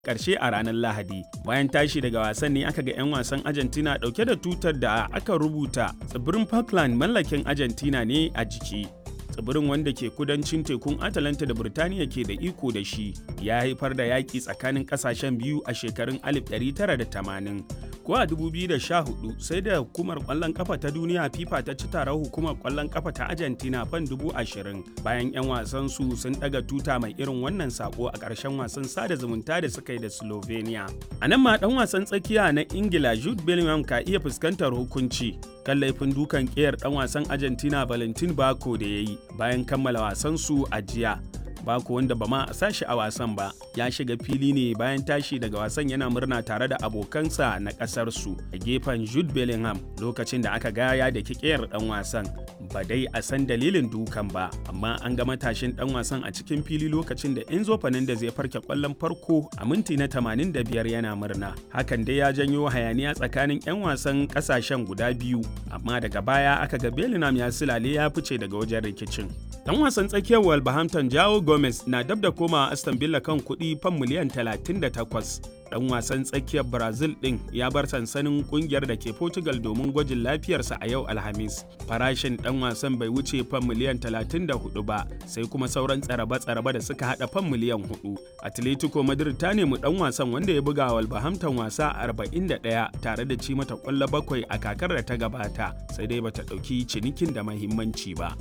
karshe a ranar Lahadi. Bayan tashi daga wasan ne aka ga 'yan wasan Argentina dauke da tutar da aka rubuta tsibirin Falkland mallakin Argentina ne a jiki. tsibirin wanda ke kudancin tekun Atalanta da Birtaniya ke da iko da shi ya haifar da yaƙi tsakanin ƙasashen biyu a shekarun 1980. Ko a 2014 sai da hukumar ƙwallon ƙafa ta duniya FIFA ta ci taron hukumar ƙwallon ƙafa ta Argentina fan 20,000 bayan 'yan wasan su sun ɗaga tuta mai irin wannan sako a ƙarshen wasan sada zumunta da suka yi da Slovenia. A nan ma ɗan wasan tsakiya na Ingila Jude Bellingham ka iya fuskantar hukunci kan laifin dukan ƙiyar ɗan wasan Argentina Valentin Bako da ya yi bayan kammala wasan su a jiya. Bako wanda ba ma a sashi a wasan ba ya shiga fili ne bayan tashi daga wasan yana murna tare da abokansa na ƙasar su a gefen Jude Bellingham lokacin da aka gaya da kikiyar ɗan wasan. Ba dai a san dalilin dukan ba, amma an ga matashin ɗan wasan a cikin fili lokacin da Enzo Fernandez ya farke ƙwallon farko a minti na 85 yana murna. Hakan dai ya janyo hayaniya tsakanin 'yan wasan ƙasashen guda biyu, amma daga baya aka ga Bellingham ya silale ya fice daga wajen rikicin. Dan wasan tsakiyar Wolverhampton Jao Gomez na dab da komawa Aston Villa kan kuɗi fan miliyan 38. Dan wasan tsakiyar Brazil ɗin ya bar sansanin ƙungiyar da ke Portugal domin gwajin lafiyarsa a yau Alhamis. Farashin dan wasan bai wuce fan miliyan 34 ba, sai kuma sauran tsaraba-tsaraba da suka hada fan miliyan 4. Atletico Madrid ta nemi dan wasan wanda ya buga Wolverhampton wasa 41 tare da ci mata ƙwallo bakwai a kakar da ta gabata, sai dai bata ɗauki cinikin da mahimmanci ba.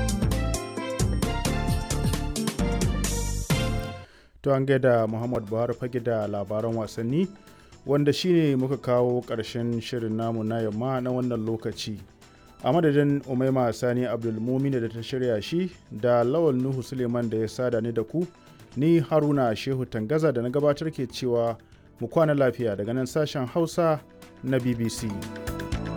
to an gaida muhammad buhari fage da labaran wasanni wanda shine muka kawo ƙarshen shirin namu na yamma na wannan lokaci a madadin umaima sani abdulmumina da ta shirya shi da lawal nuhu suleiman da ya sada ni da ku ni haruna shehu tangaza da na gabatar ke cewa mu kwana lafiya daga nan sashen hausa na bbc